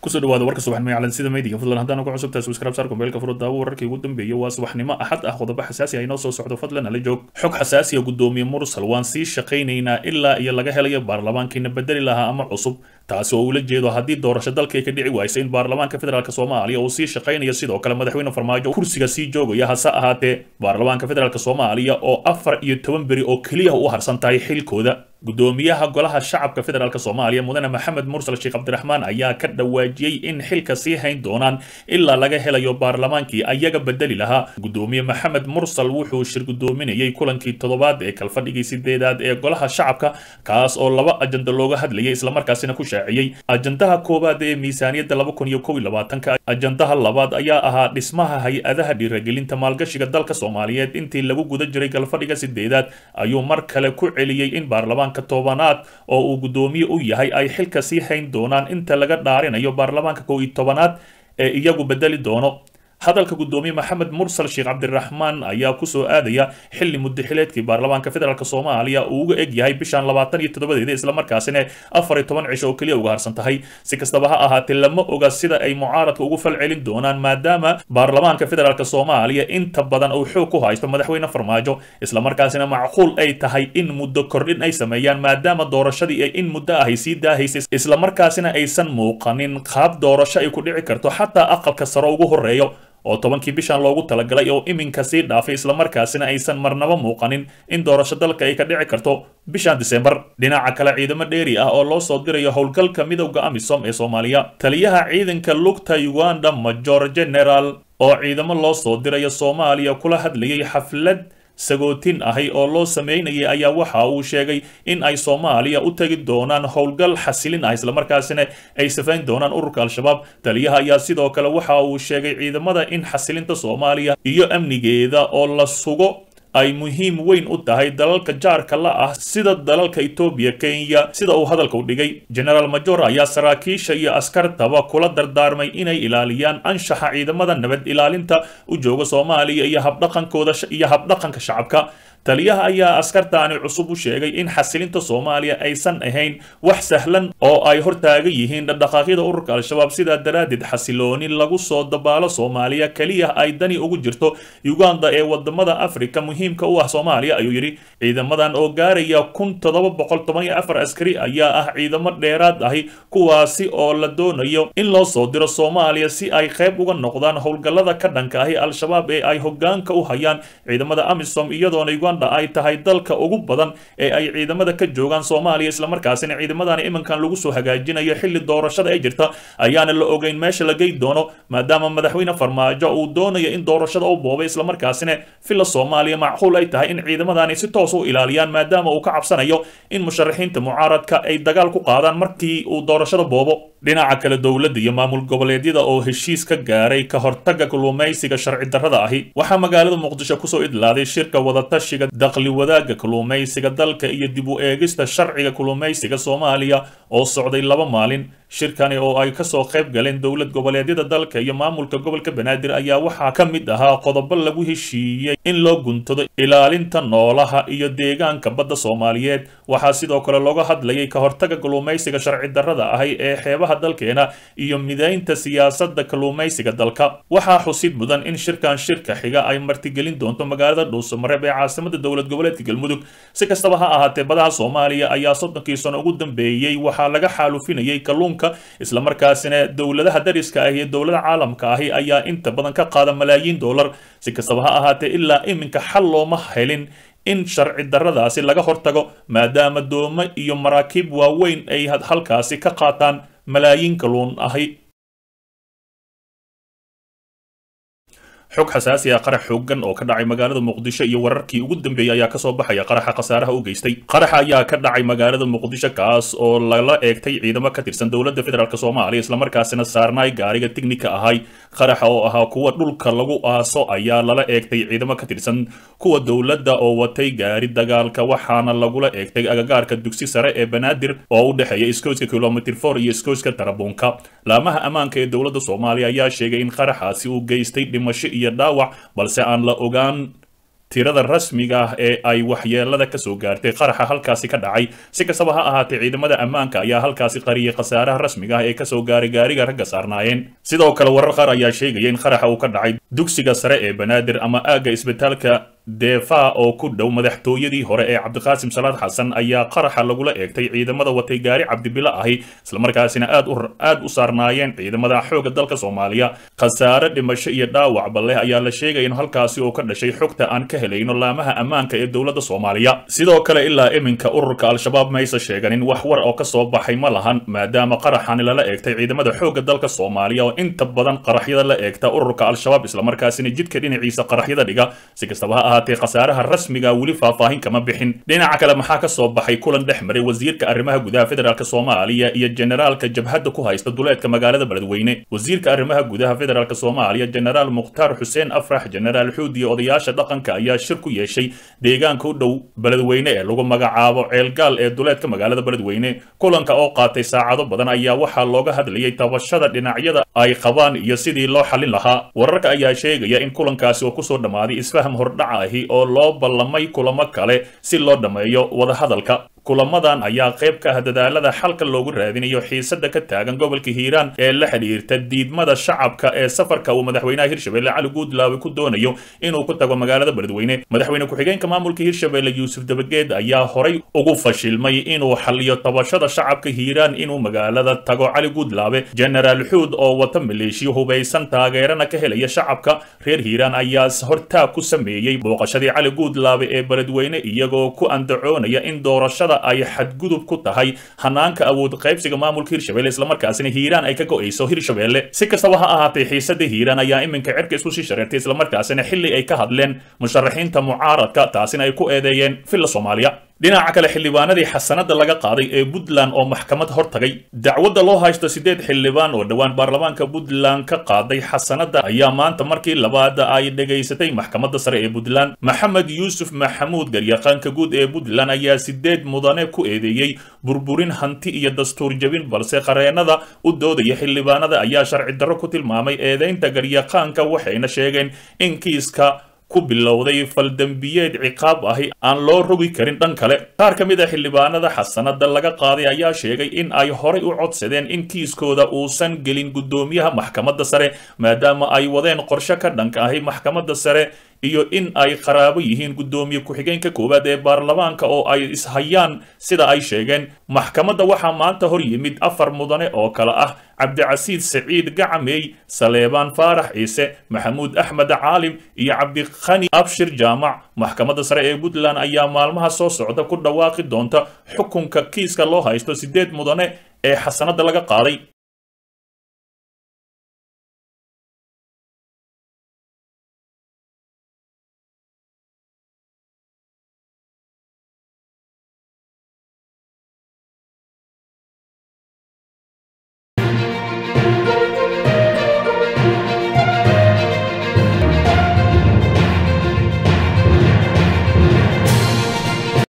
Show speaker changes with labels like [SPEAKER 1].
[SPEAKER 1] kusoo dhawaada warka subaxnimo ee calansida meediga fadlan haddaan ugu cusubtahay subscribe saar kumbeelka furo daawo wararkii ugu dambeeyay waa subaxnimo axad ah qodobo xasaasi ah inoo soo socdo fadlan ala joog xog xasaasiya gudoomiye mursal waan sii shaqaynaynaa ilaa iyo laga helayo baarlamaankiina bedeli lahaa ama cusub taasi oo ula jeedo haddii doorasho dalka ay ka dhici waysa in baarlamaanka federaalk soomaaliya uu sii shaqaynayo sidoo kale madaxweyne farmaajo kursiga sii joogaya hase ahaatee baarlamaanka federaalk soomaaliya oo afar iyo toban beri oo keliya u harsan tahay xilkooda gudoomiyaha golaha shacabka federaalk soomaaliya mudane maxamed mursal sheekh cabdiraxmaan ayaa ka dhawaajiyey in xilka sii hayn doonaan ilaa laga helayo baarlamaankii ayaga bedeli lahaa gudoomiye maxamed mursal wuxuu shir gudoominayay kulankii toddobaad ee kalfadhigii sideedaad ee golaha shacabka kaas oo laba ajanda looga hadlayay islamarkaasina ku shaaciyey ajandaha koowaad ee miisaaniyadda laba kun iyo kow iyo labaatanka ajandaha labaad ayaa ahaa dhismaha hay-adaha dhiiragelinta maalgashiga dalka soomaaliyeed intii lagu guda jiray galfadhiga sideedaad ayuu mar kale ku celiyey in baarlamaan tobanaad oo uu gudoomiye u yahay ay xilka sii hayn doonaan inta laga dhaarinayo baarlamaanka kow iyo tobanaad ee iyagu bedeli doono hadalka gudoomiye maxamed mursal sheekh cabdiraxmaan ayaa kusoo aadaya xili mudaxileedkii baarlamaanka federaalk soomaaliya uu uga eg yahay bishan labaatan iyo toddobadeeda islamarkaasina afar iyo toban cisho oo keliya uga harsan tahay si kastaba ha ahaatee lama oga sida ay mucaaradka ugu fal celin doonaan maadaama baarlamaanka federaalk soomaaliya inta badan uu xoog ku haysto madaxweyne farmaajo islamarkaasina macquul ay tahay in muddo kordhin ay sameeyaan maadaama doorashadii ay in muddo ahay sii daahaysay islamarkaasina aysan muuqanin qaab doorasho ay ku dhici karto xataa aqalka sare ugu horeeyo oo tobankii bishan loogu talagalay oo iminka sii dhaafay islamarkaasina aysan marnaba muuqanin in doorasho dalka ay ka dhici karto bishan disembar dhinaca kale ciidamo dheeri ah oo loo soo dirayo howlgalka midowda amisom ee soomaaliya taliyaha ciidanka lugta uganda major general oo ciidamo loo soo dirayo soomaaliya kula hadlayay xaflad sagootin ahi oo loo sameynayay ayaa waxa uu sheegay in ay soomaaliya u tegi doonaan howlgal xasilin ah islamarkaasina ay safayn doonaan ururka al-shabaab taliyaha ayaa sidoo kale waxa uu sheegay ciidamada in xasilinta soomaaliya iyo amnigeeda oo la sugo ay muhiim weyn u tahay dalalka jaarka la ah sida dalalka etoobiya kenya sida uu hadalka u dhigay generaal major ayaa saraakiisha iyo askartaba kula dardaarmay inay ilaaliyaan anshaxa ciidamada nabad ilaalinta u jooga soomaaliya iyo habdhaqankooda iyo habdhaqanka shacabka taliyaha ayaa askartaani cusub u sheegay in xasilinta soomaaliya aysan ahayn wax sahlan oo ay hortaagan yihiin dhaqdhaqaaqyada ururka al-shabaab sidaa daraaddeed xasilooni lagu soo dabaalo soomaaliya keliya ay dani ugu jirto uganda ee wadamada afrika muhiimka u ah soomaaliya ayuu yidhi ciidamadan oo gaaraya kun toddoba boqol toban iyo afar askari ayaa ah ciidamo dheeraad ahi kuwaasi oo la doonayo in loo soo diro soomaaliya si ay qayb uga noqdaan howlgallada ka dhanka ahi al-shabaab ee ay hogaanka u hayaan ciidamada amisom iyadoona ay tahay dalka ugu badan ee ay ciidamada ka joogaan soomaaliya islamarkaasina ciidamadani iminkan lagu soo hagaajinayo xilli doorashada ay jirta ayaana la ogeyn meesha la gey doono maadaama madaxweyne farmaajo uu doonayo in doorashada u boobay islamarkaasina filla soomaaliya macquul ay tahay in ciidamadani si toos u ilaaliyaan maadaama uu ka cabsanayo in musharaxiinta mucaaradka ay dagaal ku qaadaan markii uu doorashada boobo dhinaca kale dowladda iyo maamul goboleedyada oo heshiis ka gaaray ka hortaga kalluumaysiga sharci darrada ahi waxaa magaalada muqdisho kusoo idlaaday shirka wadatashi daqli wadaagga kalluumaysiga dalka iyo dib u eegista sharciga kalluumaysiga soomaaliya oo socday laba maalin shirkani oo ay kasoo qayb galeen dowlad goboleedyada dalka iyo maamulka gobolka banaadir ayaa waxaa ka mid ahaa qodobo lagu heshiiyey in loo guntado ilaalinta noolaha iyo deegaanka badda soomaaliyeed waxaa sidoo kale looga hadlayay ka hortaga kalluumaysiga sharci darrada ahi ee xeebaha dalkeena iyo midaynta siyaasadda kalluumaysiga dalka waxaa xusid mudan in shirkan shirka xiga ay martigelin doonto magaalada dhuusamareeb ee caasimada dowlad goboleedka galmudug si kastaba ha ahaatee badaha soomaaliya ayaa soddonkii sano ugu dambeeyey waxaa laga xaalufinayay kalluunka islamarkaasina dowladaha dariska ah iyo dowlada caalamka ahi ayaa inta badan ka qaada malaayiin dollar si kastaba ha ahaatee ilaa iminka xal looma helin in sharci darradaasi laga hortago maadaama doomo iyo maraakiib waaweyn ay halkaasi ka qaataan malaayiin kalluun ahi xog xasaasi ah qarax xoogan oo ka dhacay magaalada muqdisho iyo wararkii ugu dambeeyey ayaa kasoo baxaya qaraxa khasaaraha u geystay qaraxa ayaa ka dhacay magaalada muqdisho kaas oo lala eegtay ciidamo ka tirsan dowladda federaalk soomaaliya islamarkaasina saarnaay gaariga tignika ahay qaraxa oo ahaa kuwa dhulka lagu aaso ayaa lala eegtay ciidamo ka tirsan kuwa dowladda oo watay gaari dagaalka waxaana lagula eegtay agagaarka dugsi sare ee banaadir oo u dhexeeya iskooyska kilomitr for iyo iskooyska tarabuunka laamaha ammaanka ee dowladda soomaaliya ayaa sheegay in qaraxaasi uu geystay dhimasho iyo dhaawac balse aan la ogaan tirada rasmiga ah ee ay waxyeelada kasoo gaartay qaraxa halkaasi ka dhacay si kastaba ha ahaatee ciidamada ammaanka ayaa halkaasi qariyay khasaaraha rasmiga ah ee kasoo gaaray gaariga ragga saarnaayeen sidoo kale warar qaar ayaa sheegaya in qaraxa uu ka dhacay dugsiga sare ee banaadir ama aagga isbitaalka deefa oo ku dhow madaxtooyadii hore ee cabdiqaasim salaad xasan ayaa qaraxa lagula eegtay ciidamada watay gaari cabdibilo ahi islamarkaasina aad u aad u saarnaayeen ciidamada xoogga dalka soomaaliya khasaare dhimasho iyo dhaawacba leh ayaa la sheegaya in halkaasi oo ka dhashay xogta aan ka helayno laamaha ammaanka ee dowladda soomaaliya sidoo kale ilaa iminka ururka al-shabaab maysa sheeganin wax war oo kasoo baxay ma lahan maadaama qaraxani lala eegtay ciidamada xoogga dalka soomaaliya oo inta badan qaraxyada la eegta ururka al-shabaab islamarkaasina jidka dhinaciisa qaraxyada dhiga si kastaba ha ahaatee khasaaraha rasmiga weli faahfaahin kama bixin dhinaca kale maxaa kasoo baxay kulan dhex maray wasiirka arrimaha gudaha federaalk soomaaliya iyo generaalka jabhadda ku haysta duleedka magaalada beledweyne wasiirka arrimaha gudaha federaalk soomaaliya generaal mukhtaar xuseen afrax generaal xuud iyo odayaasha dhaqanka ayaa shir ku yeeshay deegaanka u dhow beledweyne ee lagu magacaabo ceelgaal ee duleedka magaalada beledweyne kulanka oo qaatay saacado badan ayaa waxaa looga hadlayay tabashada dhinacyada ay qabaan iyo sidii loo xallin lahaa wararka ayaa sheegaya in kulankaasi oo kusoo dhammaaday isfaham hordhaca ahi oo loo ballamay kulamo kale si loo dhammeeyo wadahadalka kulamadan ayaa qayb ka ah dadaalada xalka loogu raadinayo xiisada ka taagan gobolka hiiraan ee la xidhiirta diidmada shacabka ee safarka uu madaxweynaha hirshabelle cali guudlaawe ku doonayo inuu ku tago magaalada beledweyne madaxweyne ku-xigeenka maamulka hirshabelle yuusuf dabageed ayaa horay ugu fashilmay inuu xaliyo tabashada shacabka hiiraan inuu magaalada tago cali guudlaawe generaal xuud oo wata maleeshiyo hubaysan taageerana ka helaya shacabka reer hiiraan ayaa hortaag ku sameeyey booqashadii cali guudlaawe ee beledweyne iyagoo ku andacoonaya in doorashada ay xadgudub ku tahay hanaanka awood qaybsiga maamulka hirshabelle islamarkaasina hiiraan ay ka go-ayso hirshabelle si kastaba ha ahaatee xiisada hiiraan ayaa iminka cirka isku sii shareertay islamarkaasina xilli ay ka hadleen musharaxiinta mucaaradka taasina ay ku eedeeyeen villa soomaaliya dhinaca kale xildhibaanadii xasanada laga qaaday ee puntland oo maxkamad hortagay dacwadda loo haysto siddeed xildhibaan oo dhowaan baarlamaanka puntland ka qaaday xasanada ayaa maanta markii labaad ay dhegaysatay maxkamadda sare ee puntland maxamed yuusuf maxamuud garyaqaanka guud ee puntland ayaa sideed mudane ku eedeeyey burburin hanti iyo dastuur jebin balse qareenada u doodaya xildhibaanada ayaa sharci darro ku tilmaamay eedeynta garyaqaanka waxayna sheegeen in kiiska ku bilowday faldembiyeed ciqaab ahi aan loo rogi karin dhan kale qaar ka mid a xildhibaanada xasanada laga qaaday ayaa sheegay in ay horay u codsadeen in kiiskooda uusan gelin guddoomiyaha maxkamadda sare maadaama ay wadeen qorshe ka dhanka ahi maxkamadda sare iyo in ay qaraabo yihiin guddoomiye ku-xigeenka koowaad ee baarlamaanka oo ay ishayaan sida ay sheegeen maxkamadda waxaa maanta hor yimid afar mudane oo kale ah cabdicasiid saciid gacamey saleebaan faarax ciise maxamuud axmed caalim iyo cabdikhani abshir jaamac maxkamadda sare ee puntland ayaa maalmaha soo socda ku dhawaaqi doonta xukunka kiiska loo haysto siddeed mudane ee xasanada laga qaaday